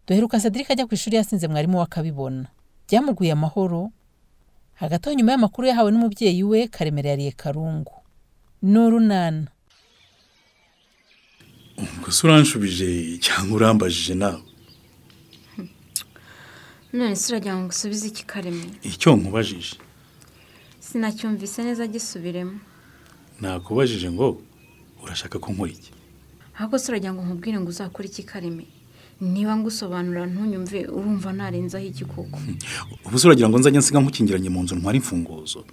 duheruka cedric ajya ku ishuri yasinze mwarimu we akabibona byamuguye amahoro hagati aho nyuma y'amakuru yahawe n'umubyeyi we karemera yariye karungu n'urunana gusa uranshubije cyangwa urambajije nawe none se uragira ngo usubize iki karemera icyo nkubajije sinacyumvise neza gisubiremo nakubajije ngo urashaka ko nkora iki ahubwo se uragira ngo nkubwire ngo uzakore iki karemera niba ngusobanura ntunyumve urumva narenzaho iki koko ubu se uragira ngo nzajya nsiga nkukingiranye mu nzu ntwara imfunguzo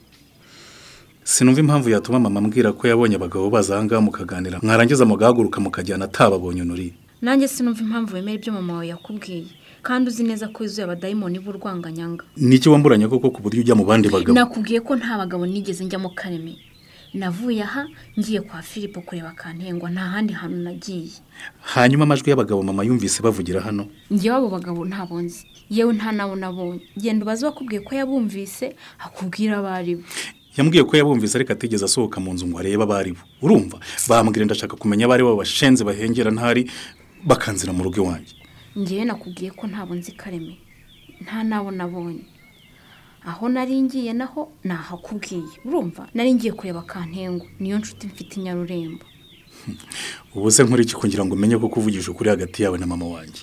sinumva impamvu yatuma mama ambwira ko yabonye abagabo baza ahangaha mukaganira mwarangiza mugahaguruka mukajyana atababonye unuri nanjye sinumva impamvu wemera ibyo mama wawe yakubwiye kandi uzi neza ko yuzuye abadayimoni b'urwanganyanga n'iki wamburanya koko ku buryo ujya mu bandi bagabo nakubwiye ko nta bagabo nigeze njyamo karemera navuye aha ngiye kwa filipo kureba kantengwa nta handi hantu nagiye hanyuma amajwi y'abagabo mama yumvise bavugira hano ngewe abo bagabo ntabwo nzi yewe nta nabo nabonye genda ubaze bakubwiye ko yabumvise akubwira abo ari bo yambwiye ko yabumvise ariko atigeze asohoka mu nzu ngo arebe abo ari bo urumva bambwira ndashaka kumenya abo ari bo bashenze bahengera ntari bakanzira mu rugo iwanjye ngewe nakubwiye ko ntabwo nzi kareme nta nabo nabonye aho nari ngiye naho nahakubwiye urumva nari ngiye kureba kantengwa niyo nshuti mfite inyarurembo ubu se nkora iki kugira ngo umenye ko kuvugisha ukuri hagati yawe na mama wanjye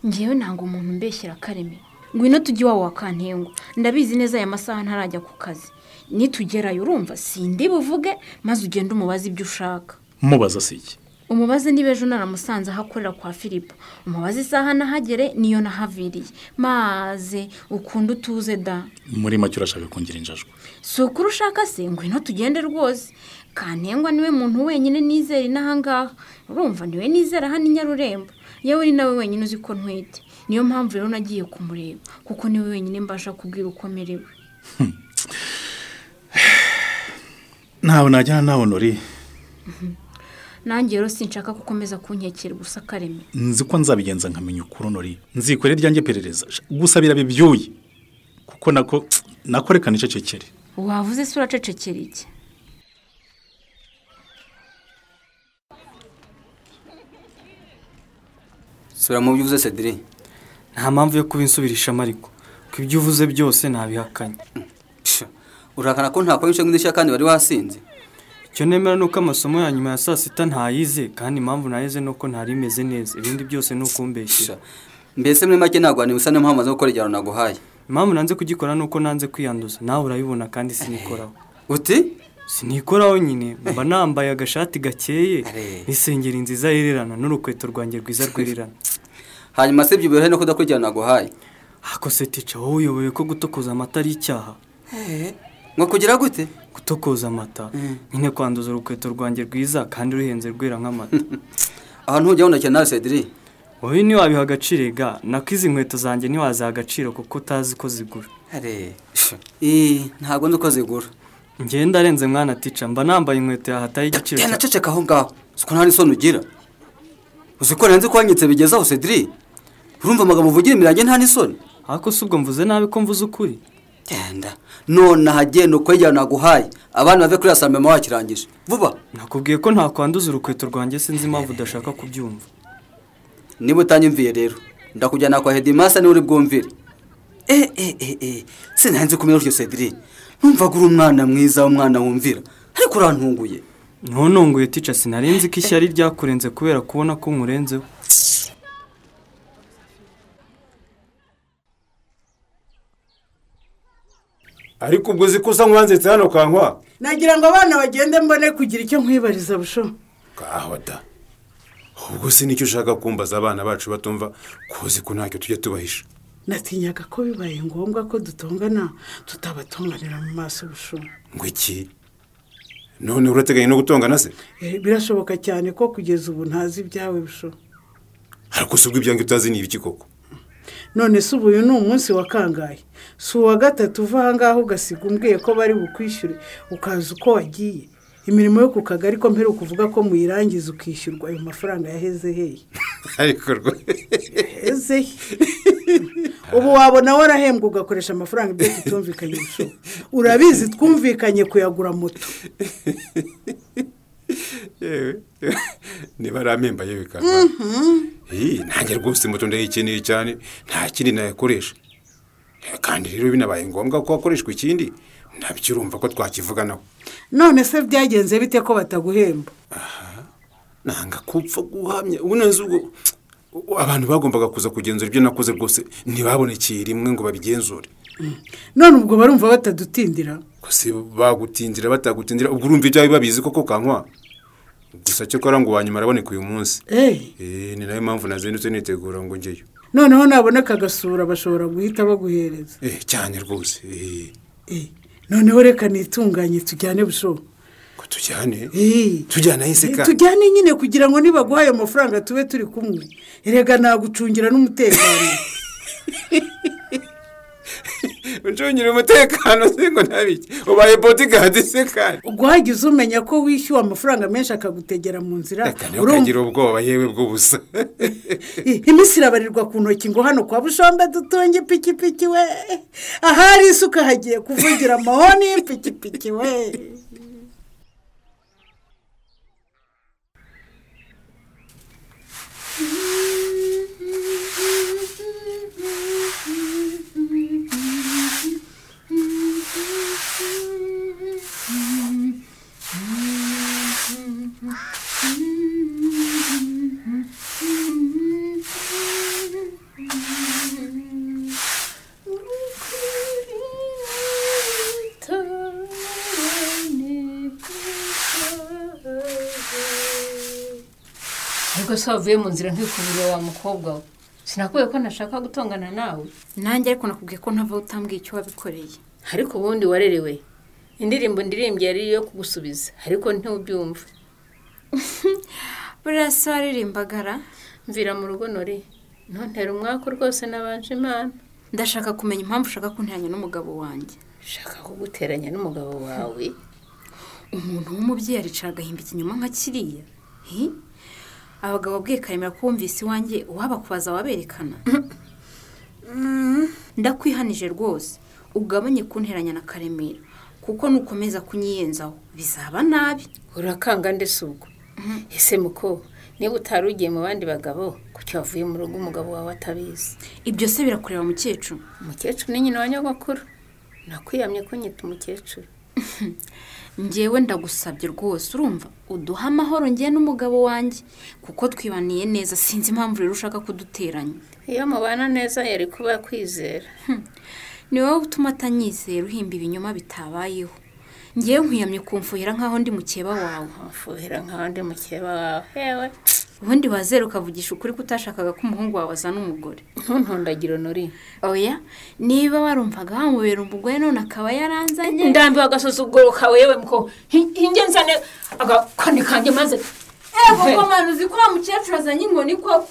ngewe ntabwo umuntu mbeshyira kareme ngwino tujye iwawe wa kantengwa ndabizi neza aya masaha ntarajya ku kazi nitugerayo urumva sindi buvuge maze ugende umubaze ibyo ushaka mubaza si iki umubaze niba ejo naramusanze aho akorera kwa filipo umubaze isaha nahagere niyo nahaviriye maze ukunda utuze da muri make urashaka kongera injajwe si ukuri ushaka se ngwino tugende rwose kantengwa niwe muntu wenyine nizera inahangaha urumva niwe nizera hano i nyarurembo yewe ni nawe wenyine uzi ko ntwite niyo mpamvu rero nagiye kumureba kuko niwe wenyine mbasha kubwira uko merewe ntawe najyana nawe nori nanjye rero sinshaka gukomeza kunkekera gusa kareme nzi ko nzabigenza nkamenya ukuri nori nzikorera iryanjye perereza gusa birabe byuye kuko nako nako reka nicecekere wavuze se uracecekera iki sura mu byo uvuze cedire nta mpamvu yo kubinsubirishamo ariko ko ibyo uvuze byose ntabihakanye urahakana ko nta kwinshi nk'indishya kandi wari wasinze icyo nemera ni uko amasomo ya nyuma ya saa sita ntayize kandi impamvu nayize ni uko ntari imeze neza ibindi byose ni ukumbeshyira mbese muri make ntabwo wari busa n'impamvu zo gukora igihano naguhaye impamvu nanze kugikora ni uko nanze kwiyanduza nawe urabibona kandi sinikoraho uti sinikoraho nyine mba nambaye agashati gakeye n'isengeri nziza yererana n'urukweto rwanjye rwiza rwererana hanyuma se byibura no kudakurikirana naguhaye hakose tica wowe uyoboye ko gutokoza amata ari icyaha ngo kugira gute gutokoza amata nyine kwanduza urukweto rwanjye rwiza kandi ruhenze rwera nk'amata aha ntujya wunakira nawe cedire wowe ntiwabiha agaciro ga nako izi nkweto zanjye ntiwaziha agaciro kuko utazi ko zigura ntabwo nzi uko zigura ngenda arenze mwana tica mba nambaye inkweto yahataye igiciro cya naceceka aho ngaho siko nta n'isoni ugira uzi ko narenze kwanyitse bigeze aho cedire urumva amagambo uvugira imirange nta n'isoni ariko si ubwo mvuze nabi ko mvuze ukuri genda nonaha genda ukwegera naguhaye abana bave kuri asambe mama wakirangije vuba nakubwiye ko ntakwanduza urukweto rwanjye sinzi impamvu udashaka kubyumva niba utanyumviye rero ndakujyana kwa hedimasa niwe uri bwumvire eee sinanze kumenya utyo cedire numvaga uri umwana mwiza umwana wumvira ariko urantunguye ntuntunguye tica sinarenze ko ishyari ryakurenze kubera kubona ko nkurenzeho ariko ubwo uzi ko usa nk'uwanzitse hano kankwa nagira ngo abana bagende mbone kugira icyo nkwibariza busho kahota ubwo si nicyo ushaka kumbaza abana bacu batumva kuzi ko ntacyo tujya tubahisha natinyaga ko bibaye ngombwa ko dutongana tutabatonganira mu maso busho ngo iki none urateganya no gutongana se birashoboka cyane ko kugeza ubu ntazi ibyawe busho ariko si ubwo ibyange utazi ni ibiki koko none se ubu uyu ni umunsi wa kangahe si uwa gatatu uva ahangaha ugasiga umbwiye ko bari bukwishyure ukaza uko wagiye imirimo yo ku kagari ko mbere ukuvuga ko muyirangiza ukishyurwa ayo mafaranga yaheze heye heze he ubu wabona warahembwa ugakoresha amafaranga ibyo tutumvikanye urabizi twumvikanye kuyagura moto yewe niba ari amemba yewe karwa iyi ntange rwose moto ndayikeneye cyane nta kindi nayakoresha Eh, kandi rero binabaye ngombwa ko hakoreshwa ikindi nabyo urumva ko twakivuganaho none se byagenze bite ko bataguhemba nanga kupfa guhamya ubu neza ubwo abantu bagombaga kuza kugenzura ibyo nakoze rwose ntibabonekeye rimwe ngo babigenzure none ubwo barumva batadutindira gusa bagutindira batagutindira ubwo urumva ibyawe babizi koko kankwa gusa cyo kora ngo wanyuma araboneka uyu munsi eee Eh, ni nayo mpamvu nazindutse nitegura ngo ngeyo noneho naboneka agasura bashobora guhita baguhereza Eh, cyane rwose eh, eee noneho reka nitunganye tujyane bushobo ko tujyane eee tujyana ahise ka tujyane nyine kugira ngo nibaguha ayo mafaranga tube turi kumwe erega nagucungira n'umutekano ucungire umutekano se ngo ntabiki ubaye bodigadi se kandi ubwo wagize umenya ko wishyuwe amafaranga menshi akagutegera mu nzira reka niyo urumva- kagira ubwoba yewe bw'ubusa iminsi irabarirwa ku ntoki ngo hano kwa bushombe dutunge ipikipiki we ahari isuka hagiye kuvugira amahoni y'ipikipiki we ariko se wavuye mu nzira nkikuburiye wa mukobwa we sinakubwiye ko nashaka gutongana nawe nanjye ariko nakubwiye ko ntava utambwiye icyo wabikoreye ariko ubundi warerewe indirimbo ndirimbye yari iyo kugusubiza ariko ntiwubyumva buriya se waririmbagara mvira mu rugo nore ntontera umwaka rwose nabanje imana ndashaka kumenya impamvu ushaka kunteranya n'umugabo wanjye shaka kuguteranya n'umugabo wawe umuntu w'umubyeyi aricara agahimba ikinyoma nka kiriya hi abagabo abwiye karemera ko wumvise iwanjye uwabakubaza waberekana ndakwihanije rwose ugabanye kunteranya na karemera kuko nukomeza kunyiyenzaho bizaba nabi urakanga ndetse ubwo ese muko niba utari ugiye mu bandi bagabo kuki wavuye mu rugo umugabo wawe atabizi ibyo se birakureba mukecuru umukecuru ni nyina wa nyogokuru nakwiyamye ko nyita umukecuru njyewe ndagusabye rwose urumva uduha amahoro ngewe n'umugabo wanjye kuko twibaniye neza sinzi impamvu rero ushaka kuduteranya iyo mubana neza yari kuba akwizera ni wowe utuma atanyizera uhimba ibinyoma bitabayeho ngewe nkwiyamye kumfuhira nk'aho ndi mukeba wawe umufuhira nkaho ndi mukeba wawe yewe ubundi wazera ukavugisha ukuri ko utashakaga ko umuhungu wawe azana umugore ntuntundagire nuri oya niba warumvaga wamubera umugore none akaba yaranzanye ndambiwe agasuzuguro kawe yewe muko hinge nzane agakoni kanjye maze eee koko mpano uzi ko wa mukecuru azanye inkoni koko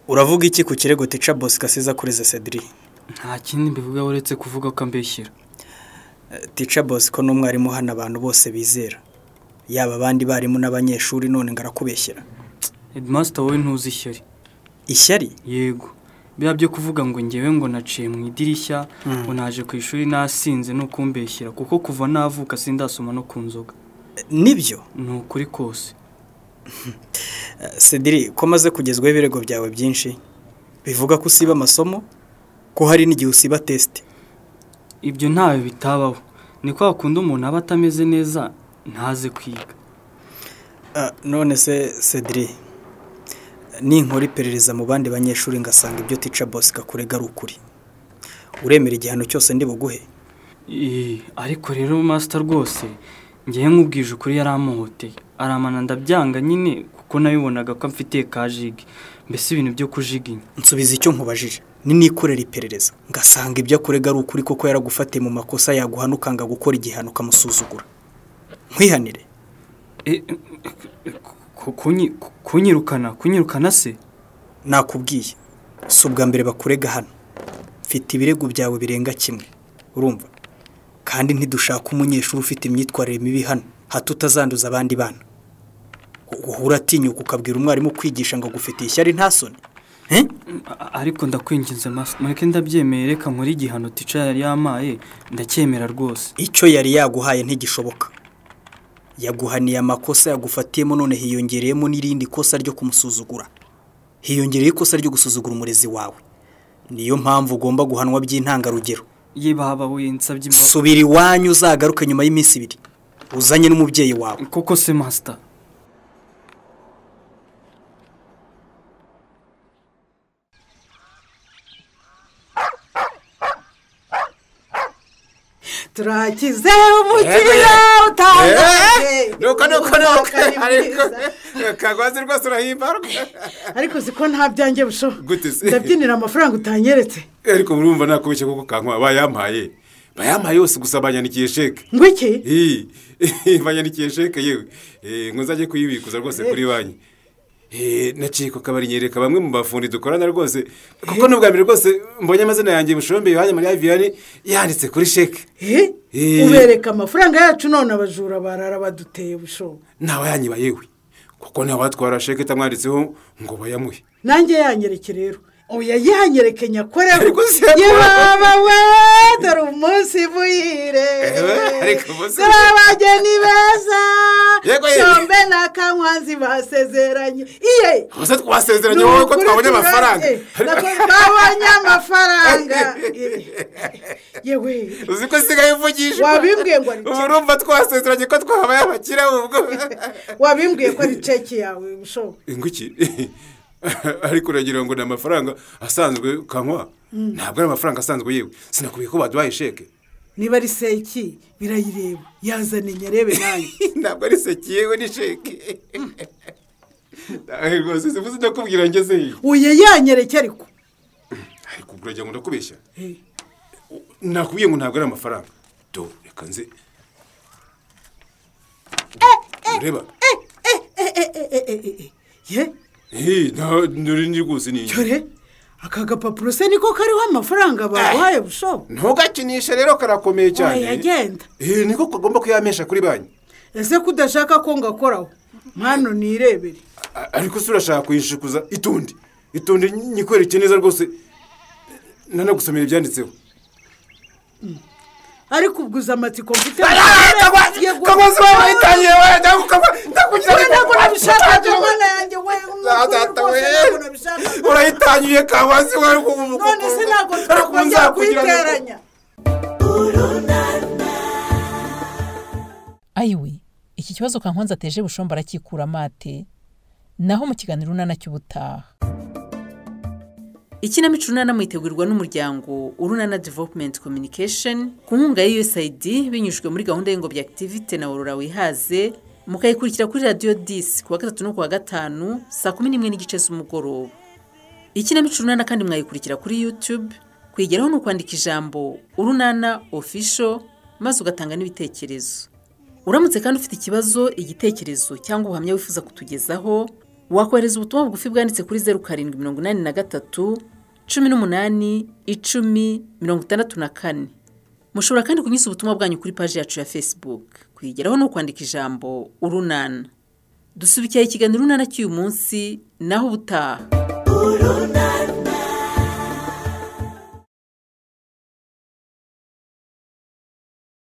uravuga iki ku kirego tica bosika asiza kuri zesediri nta kindi mbivuga uretse kuvuga ko ambeshyira tica bosiko ni umwarimu hano abantu bose bizera yaba abandi barimu n'abanyeshuri none ngo arakubeshyera edimasita wowe ntuzi ishyari ishyari yego biba byo kuvuga ngo ngewe ngo naciye mu idirishya ngo naje ku ishuri nasinze no kumbeshyira kuko kuva navuka sindasoma no ku nzoga nibyo ni ukuri kose Eh, sediri ko maze kugezwaho ibirego byawe byinshi bivuga ko usiba amasomo ko hari n'igihe usiba tesite ibyo ntawe bitabaho ni kwa kundi umuntu aba atameze neza ntaze kwiga Ah, none se sediri ninkora iperereza mu bandi banyeshuri ngasanga ibyo tica bosika kurega ari ukuri uremera igihano cyose ndi buguhe Ee, ariko rero masita rwose ngewe nkubwije ukuri yari amuhoteye aramana ndabyanga nyine kuko nabibonaga ko mfitiye ka jigi mbese ibintu byo kujiginya nsubiza icyo nkubajije ninikorera iperereza ngasanga ibyo akurega ari ukuri koko yaragufatiye mu makosa yaguhana ukanga gukora igihano ukamusuzugura nkwihanire Eh, eh, eh, ku- kunyi- ku- kunyirukana kunyirukana se nakubwiye si ubwa mbere bakurega hano mfite ibirego byawe birenga kimwe urumva kandi ntidushaka umunyeshuri ufite imyitwarire mibi hano hato utazanduza abandi bana uhura atinyuka ukabwira umwarimu kwigisha ngo agufitiye ishyari nta soni Eh? A- ariko ndakwinginze mas- mureke ndabyemeye reka nkore igihano tica yari yamaye ndacyemera rwose icyo yari yaguhaye ntigishoboka yaguhaniye amakosa yagufatiyemo none hiyongereyemo n'irindi kosa ryo kumusuzugura hiyongereye ikosa ryo gusuzugura umurezi wawe niyo mpamvu ugomba guhanwa by'intangarugero ye baba we nsabye imbabazi subira iwanyu uzagaruke nyuma y'iminsi ibiri uzanye n'umubyeyi wawe koko se masita turakize umukiriya utangaje nuko nuko nuko Ari mwiza. ariko kagwazi rwose urahimbarwa ariko uzi ko nta byanjye bushoho Gute se? ndabyinira amafaranga utanyeretse ariko murumva nakubeshya kuko kankwa bayampaye bayampaye yose gusa banyandikiye sheke ngo iki Ii, banyandikiye sheke yewe Eh, ngo nzajye kuyibikuza rwose kuri banki Eh, naciye ku kabari nyereka bamwe mu bafundi dukorana rwose kuko n'ubwa mbere rwose mbonye amazina yanjye bushombe yohani mariya viyani yanditse kuri sheke Eh? Eh. ubereka amafaranga yacu none abajura barara baduteye bushoho ntawe yanyiba yewe kuko ntawe watwara sheke itamwanditseho ngo bayamuhe nanjye yanyereke rero oya yanyereke nyakorewe Ariko se- yehova we dore umunsi buhire Ewe, ariko umunsi dore abageni beza Yego, yego. shombe na kankwanzi basezeranye iye gusa twasezeranye wowe ko Nukuri twabonye turabye. amafaranga Nako twabonye amafaranga Ye- yewe uzi ko sigaye uvugishwa Wabimbwiye ngo ari ubu urumva twasezeranye ko twahabaye abakire ubwo wabimbwiye ko ari ceki yawe bushoho inguki ariko uragira ngo ni amafaranga asanzwe kanywa ntabwo ari amafaranga asanzwe yewe sinakubwiye ko baduhaye sheke niba ari seki birayireba yazane nyarebe nanjye ntabwo ari seki yewe ni sheke rwose sivuze ndakubwira ngeze iyi uye yanyereke ariko ariko ubwo uragira ngo ndakubeshya nakubwiye ngo ntabwo ari amafaranga do reka nze ureba ye Eh, nta- nturi ni rwose ni inzu dore aka gapapuro se niko kariho amafaranga baguhaye bushoho ntugakinishe rero karakomeye cyane yagenda Eh, niko kagomba kuyamesha kuri banki ese ko udashaka ko ngakoraho mpano nirebere A- ariko se urashaka kuyishukuza itundi itundi nyikwereke neza rwose nanagusomera ibyanditseho ariko ubguze amatsiko mfite kagozi wabahitanye urahitanyuye kagozi none se ntabwo twakongera kuyiteranya ayiwe iki kibazo kankonza ateje bushomba arakikura amate naho mu kiganiro urunana cy'ubutaha ikinamico urunana mwitegurirwa n'umuryango urunana development communication ku nkunga ya usaid binyujijwe muri gahunda y'ingobyi activite na aurora wihaze mukayikurikira kuri radiyo disi ku wa gatatu no ku wa gatanu saa kumi n'imwe n'igice z'umugoroba ikinamico urunana kandi mwayikurikira kuri youtube kuyigeraho ni ukwandika ijambo urunana official maze ugatanga n'ibitekerezo uramutse kandi ufite ikibazo igitekerezo cyangwa ubuhamya wifuza kutugezaho wakohereza ubutumwa bugufi bwanditse kuri zeru karindwi mirongo inani na gatatu cumi n'umunani icumi mirongo itandatu na kane mushobora kandi kunyuza ubutumwa bwanyu kuri paji yacu ya facebook kuyigeraho ni ukwandika ijambo urunana dusubikiye ikiganiro urunana cy'uyu munsi naho ubutaha urunana